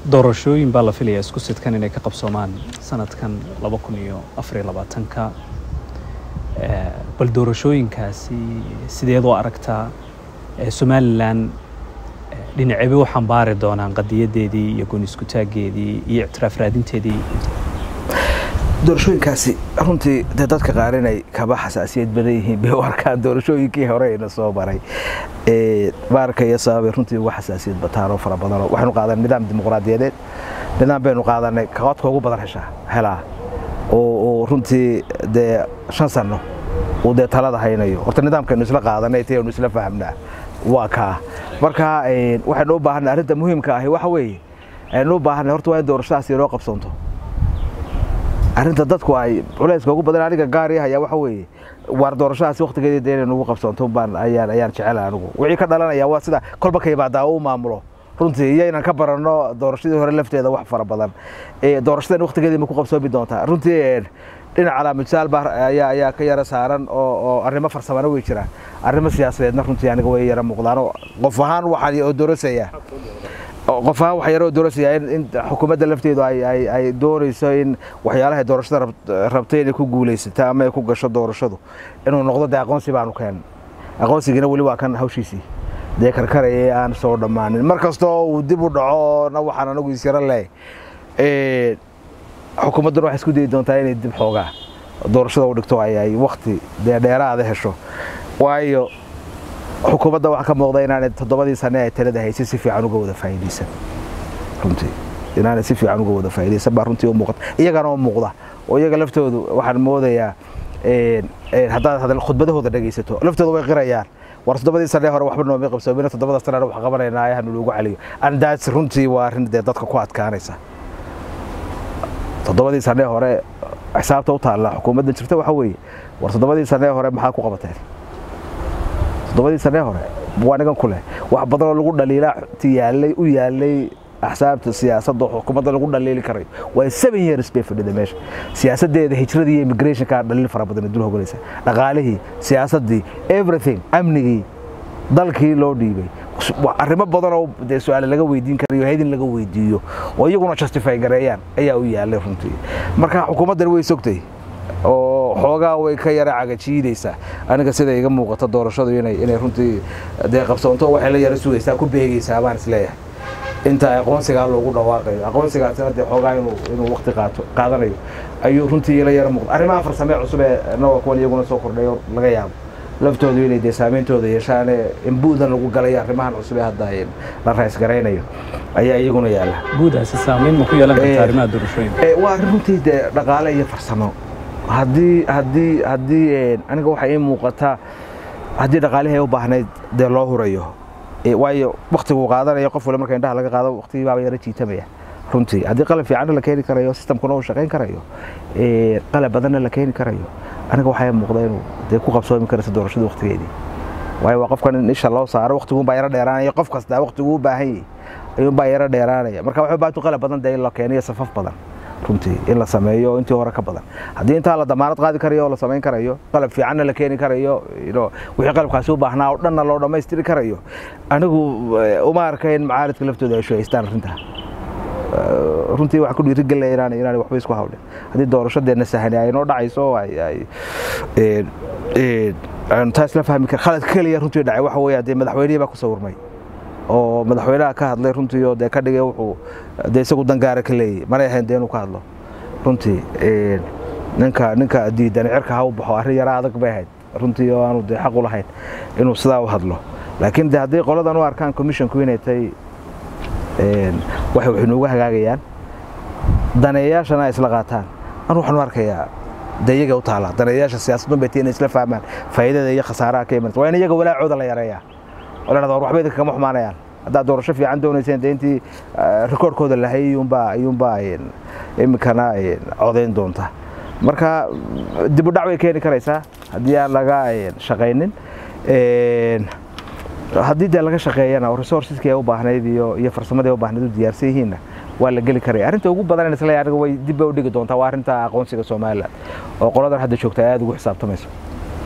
doorashooyin baa la filayaa isku sidkan inay ka qabsoomaan sanadkan laba kun iyo afariyo labaatanka bal doorashooyinkaasi sideed u aragtaa somalilan dhinaceebe u xambaari doonaan qadiyadeedii iyo goon iskutaaggeedii iyo ictiraaf raadinteedii doorashooyinkaasi runtii dee dadka qaar inay kaba xasaasiyad badan yihiin bay u arkaan doorashooyinkii hore ina soo maray baarka iyo sababay runtii uga xasaasiyad bataan oo fara badanoo waxaynu qaadanay nidaam dimuqraadiyadeed nidaam baynu qaadanay kaqodka ugu badan heshaa helaa oo runtii dee shan sanno uu dee talada haynayo horta nidaamkaynu isla qaadanay taynu isla fahamnaa waa kaa marka waxaynu u baahanay arrinta muhiimka ahi waxa weeye aynu u baahanay horta waa in doorashadaasi inoo qabsoonto arrinta dadku ay culayska ugu badan aniga gaari hayaa waxa weeye waar doorashadaasi waqtigeedii dee inay nagu qabsoonto baan ayaan ayaan jecela anigu wixii ka dhalanaya waa sida kolba ka yimaadaa u maamulo runtii iyo inaan ka baranno doorashadii hore lafteeda wax fara badan doorashadan waqtigeedii ma ku qabsoomi doontaa runtii dhinaca laamisaal baa ayaa ayaa ka yara saaran oo oo arrimo farsamana way jiraan arrimo siyaasadeedna runtii aniga way yara muuqdaan oo qof ahaan waxaan oo doorasayaa qof ahaan waxaa yaroo doorasayaa in xukuumadda lafteedu ay ay ay doonayso in waxyaalaha doorashada rabtay inay ku guulaysato ama ay ku gasho doorashadu inuu noqdo dee aqoonsi baanu keenay aqoonsigiina weli waa kan hawshiisii dee karkaraya aan soo dhammaanin mar kastoo uu dib u dhacoona waxaan anagu isyaro leh xukuumadduna waxay isku dayi doontaa inay dib xoogaa doorashada u dhigto ay ay wakti dee dheeraada hesho waayo xukuumadda waxaa ka muuqda inaanay toddobadii sane ay talada haysay si fiican uga wada faa'iidaysan runtii inaanay si fiican uga wada faa'iidaysan baa runtii u muuqata iyagana u muuqda oo iyaga laftoodu waxaan moodayaa haddaad khudbadahooda dhegaysato laftooda way qirayaan war toddobadii sane hore waxba noomay qabsoomina toddobada sanena wax qabanaynaa ayahanu loogu celiyo andaas runtii waa arrin dee dadka ku adkaanaysa toddobadii sane hore xisaabta u taalla xukuumadda jirta waxa weeye war toddobadii sane hore maxaa ku qabateen toddobadii sane hore waa nigan ku leh wax badanoo lagu dhaliilaa yaalay u yaalay axsaabta siyaasadda oo xukuumadda lagu dhaliili karayo waa seven years bay fadhida meesha siyaasaddeeda hijradii iyo immigrationka dhaliil fara badan dul hoganaysa dhaqaalihii siyaasaddii everything amnigii dalkii loo dhiibay arrimo badanoo dee su-aale laga weydiin karayo haydin laga weydiiyo oo iyaguna justify gareeyaan ayaa u yaalay runtii marka xukuumaddani way sogtay oo xoogaa way ka yara cagajiidaysaa aniga sida iga muuqata doorashadu inay inay runtii dee qabsoonto waxay la yara sugaysaa ku beegaysaa baan isleeyahay inta aqoonsigaa loogu dhawaaqayo aqoonsigaasina dee xoogaa inuu inuu waqti qaato qaadanayo ayuu runtii la yara muuqda arrimaha farsamee cusub ee nawa kuwan iyaguna soo kordhayo laga yaabo laftoodu inay dee saameyntooda yeeshaan imbuudan lagu galay arrimahan cusub ee hadda la rays garaynayo ayaa iyaguna yaala guudaasi saameyn ma ku yeelan karta arrimaha doorashooyinka waa arrin runtii dee dhaqaale iyo farsamo haddii haddii haddii aniga waxay ii muuqataa haddii dhaqaalihii ay u baahnayd dee loo hurayo waayo waktiguu qaadanayo qof wale marka indhaha laga qaado waktigii baaba yara jiitamaya runtii haddii qalab fiicanna la keeni karayo sistamkuna uu shaqayn karayo qalab badanna la keeni karayo aniga waxaa muuqda inuu dee ku qabsoomi karaysa doorashada waktigeedii waayo waa qofkan in isha loo saaro waktiguunbaa yaro dheeraanaya qof kastaa waktiguu u baahan yahay ayuunbaa yaro dheeraanaya marka waxay baatu qalab badan dee in la keeniyo safaf badan runtii in la sameeyo intii hore ka badan haddii intaa la damaanad qaadi karayo oo la samayn karayo qalab fiicanna la keeni karayo wixii qalabkaasi u baahnaa oo dhanna loo dhammaystiri karayo anigu uma arka in macaaridka laftooda ay shuhaystaan arrintaa runtii waxaan ku dhiirigelinaya inaan inaan waxba isku hawlin haddii doorashadeena sahani ay noo dhacayso ay aynu taas la fahmi kar khalad keliya runtii dhacay waxa weeye dee madaxweynihii baa ku sawirmay oo madaxweynaha ka hadlay runtii oo dee ka dhigay wuxuu dee isagu dangaara ka leeyay manay ahayn dee inuu ka hadlo runtii ninka ninka diidan cirka ha u baxo arrin yara adag bay ahayd runtii oo aanu dee xaq u lahayn inuu sidaa u hadlo laakiin de haddii qoladan u arkaan commissionku inay tahay waxay wax inoogu hagaagayaan daneeyaashana ay isla qaataan anu waxaan u arkayaa de iyaga u taala daneeyaasha siyaasadun bay tii inay isla fahmaan faa'iidada iyo khasaaraha ka imanaysa waa in iyaga walaacooda la yareeyaa oo la dhahda war waxba idinka kama xumaanayaan haddaad doorasho fiican doonayseen dee intii rikoorkooda lahay iyuunbaa iyuunbaa iminkana codayn doonta marka dib u dhac bay keeni karaysaa haddii aan laga shaqaynin haddii dee laga shaqeeyana oo resourceski ay u baahnayd iyo iyo farsamadii u baahnayd u diyaarsan yihiinna waa la geli karaya arrinta ugu badan isla aniga way dib bay u dhigi doontaa waa arrinta aqoonsiga somaliland oo qoladan hadda joogta aad ugu xisaabtamayso